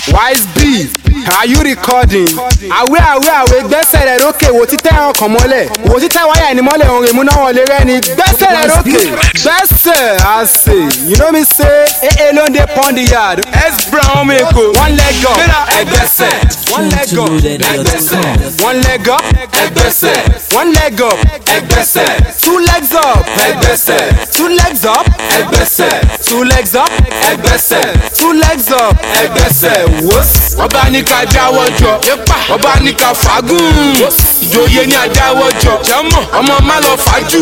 wise b are you recording. àwẹ̀ àwẹ̀ àwẹ̀ gbẹ́sẹ̀ rẹ̀ lókè wò títẹ̀ ẹran kan mọ́lẹ̀ wò títẹ̀ wáyà ẹni mọ́lẹ̀ òun rèmú náà wọlé rẹ́ni gbẹ́sẹ̀ rẹ̀ lókè gbẹ́sẹ̀ àṣẹ you know me say ee ló ń dé pond yard s brown ọmọ èkó one leg up ẹgbẹ́sẹ̀ one leg up ẹgbẹ́sẹ̀ one leg up ẹgbẹ́sẹ̀ one leg up ẹgbẹ́sẹ̀ two legs up ẹgbẹ́sẹ̀ two legs up ẹgbẹ́sẹ̀ two legs up ẹgbẹ́sẹ̀ two legs up ẹgbẹ́sẹ̀ wọ́s. ọba ní ká dáwọ́ jọ ọba ní ká fagún ìjòyè ní adáwọ́ jọ jẹ́mọ̀ ọmọ má lọ fàájù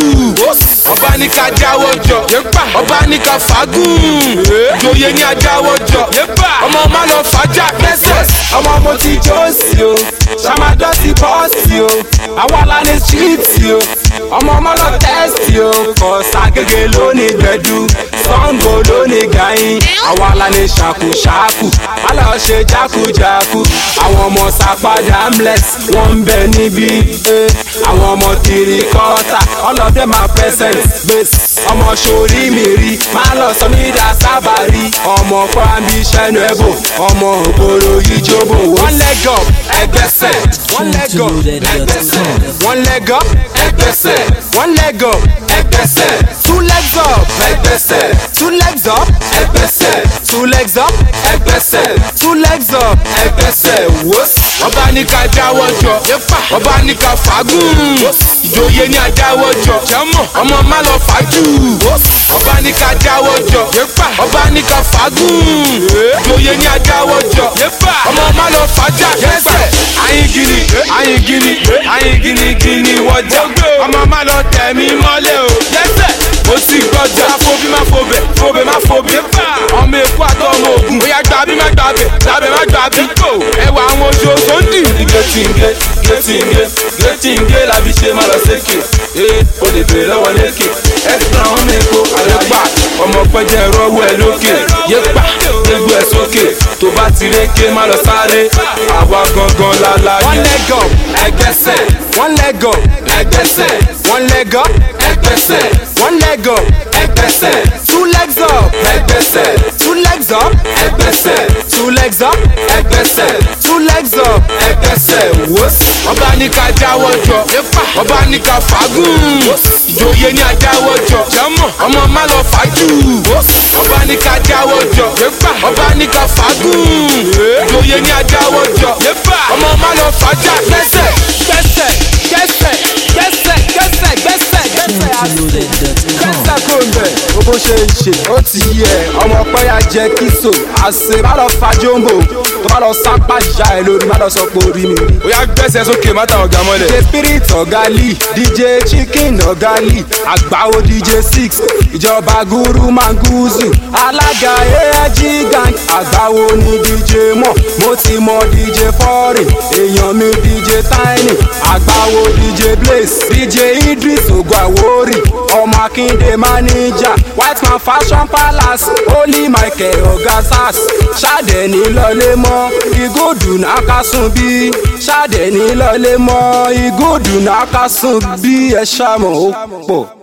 ọba ní ká dáwọ́ jọ ọba ní ká fagún ìjòyè ní adáwọ́ jọ ọmọ má lọ fàájà kẹsẹ̀. ọmọ mo ti jó sí o ṣàmàdọ́ sí bọ́ọ̀sì o àwọn alálẹ síríìtì o ọmọ ọmọ lọ tẹ́sítì o kò ságége lónìí gbẹdú sango lónìí gàyín àwọn alálẹ ṣàkúṣàkù alọ́ ṣe jákujàku àwọn ọmọ sàpàdé amlex wọ́n ń bẹ níbí eh. àwọn ọmọ tìrì kọ́ta ọlọ́dẹ máa present gbèsè ọmọ sórí mi rí máa lọ sọ mí dá sábàrí ọmọ kwambi sẹ́nu ẹ̀bùn ọmọ ògbóró yìí jóbò one leg up ẹgbẹ́sẹ̀ one leg up ẹgbẹ́sẹ̀ one leg up ẹgbẹ́sẹ̀ one leg up ẹgbẹ́sẹ̀ two legs up ẹgbẹ́sẹ̀ two legs up ẹgbẹ́sẹ̀ two legs up ẹgbẹ́sẹ̀ two legs up ẹgbẹ́sẹ̀ wọ́s. ọba ní ká dáwọ́ jọ ọba ní ká fagún ìjòyè ní adáwọ́ jọ jẹ́mọ̀ ọmọ má lọ fàájù ọba ní ká dáwọ́ jọ ọba ní ká fagún ìjòyè ní adáwọ́ jọ ọmọ má lọ fàájà kẹsẹ̀ ayin gini ayin gini ayin gini gini wọjà ọmọ má lọ tẹ̀ mí mọ́lẹ̀ o lẹ́sẹ̀ ó sì gbọ́dọ̀ fóbi má fobẹ̀ fobẹ̀ má fobẹ̀ ọmọ èkó àtọ́ ọmọ ògùn bóyá gbàbí má gbàbẹ̀ gbàbẹ̀ má gbàbí ẹwà àwọn oṣù sọ́ndì. gẹ́tìngé gẹ́tìngé gẹ́tìngé la fi ṣe máa lọ sékè ee o lè bèrè lọ́wọ́ lékè ẹ̀sìn àwọn mẹ́kọ àlẹ́gbà ọmọ pẹ́jẹ́ rọ́wọ́ ẹ lókè yépa gbégbó ẹ sókè tó bá ti rékè má lọ sáré àwa gangan lálá one leg up ẹgbẹ́sẹ̀ one leg up ẹgbẹ́sẹ̀ one leg up ẹgbẹ́sẹ̀ one leg up ẹgbẹ́sẹ̀ two legs up ẹgbẹ́sẹ̀ two legs up ẹgbẹ́sẹ̀ two legs up ẹgbẹ́sẹ̀ two legs up ẹgbẹ́sẹ̀ wọ́s. ọba ní ká dáwọ́ jọ ọba ní ká fagún ìjòyè ní adáwọ́ jọ jẹ́mọ̀ ọmọ má lọ fàájù ọba ní ká dáwọ́ jọ ọba ní ká fagún ìjòyè ní adáwọ́ jọ ọmọ má lọ fàájà kẹsẹ̀. gbẹ́sẹ̀ gbẹ́sẹ̀ gbẹ́sẹ̀ gbẹ́sẹ̀ gbẹ́sẹ̀ gbẹ́sẹ̀ àṣẹ gbẹ́sẹ̀ kò ń bẹ̀. o bó ṣe ń ṣe ó ti yí ẹ ọmọ pẹ́yà jẹ́ kíso àṣẹ má lọ fa jombo tó bá lọ sápá já ẹ lórí má lọ sọ pé orí mi rí. ó yá gbẹ́sẹ̀ sókè má tàwọn ọ̀gá mọ́lẹ̀. dj spirit ọ̀gá lee dj chicken ọ̀gá lee àgbáwo dj six ìjọba guru manguzu alága aig gang àgbáwo ni dj mọ̀ mo ti mọ dj foreign èèyàn mi dj tiny àgbáwo dj blaze dj idris oguawori ọmọ akíndé manager white man fashion palace holy michael ọ̀gá sars ṣàdẹ̀ni lọlé mọ́ ìgòdù náà ká sùn bí ṣàdẹ̀ni lọlé mọ́ ìgòdù náà ká sùn bí ẹ ṣàmọ̀ ó pọ̀.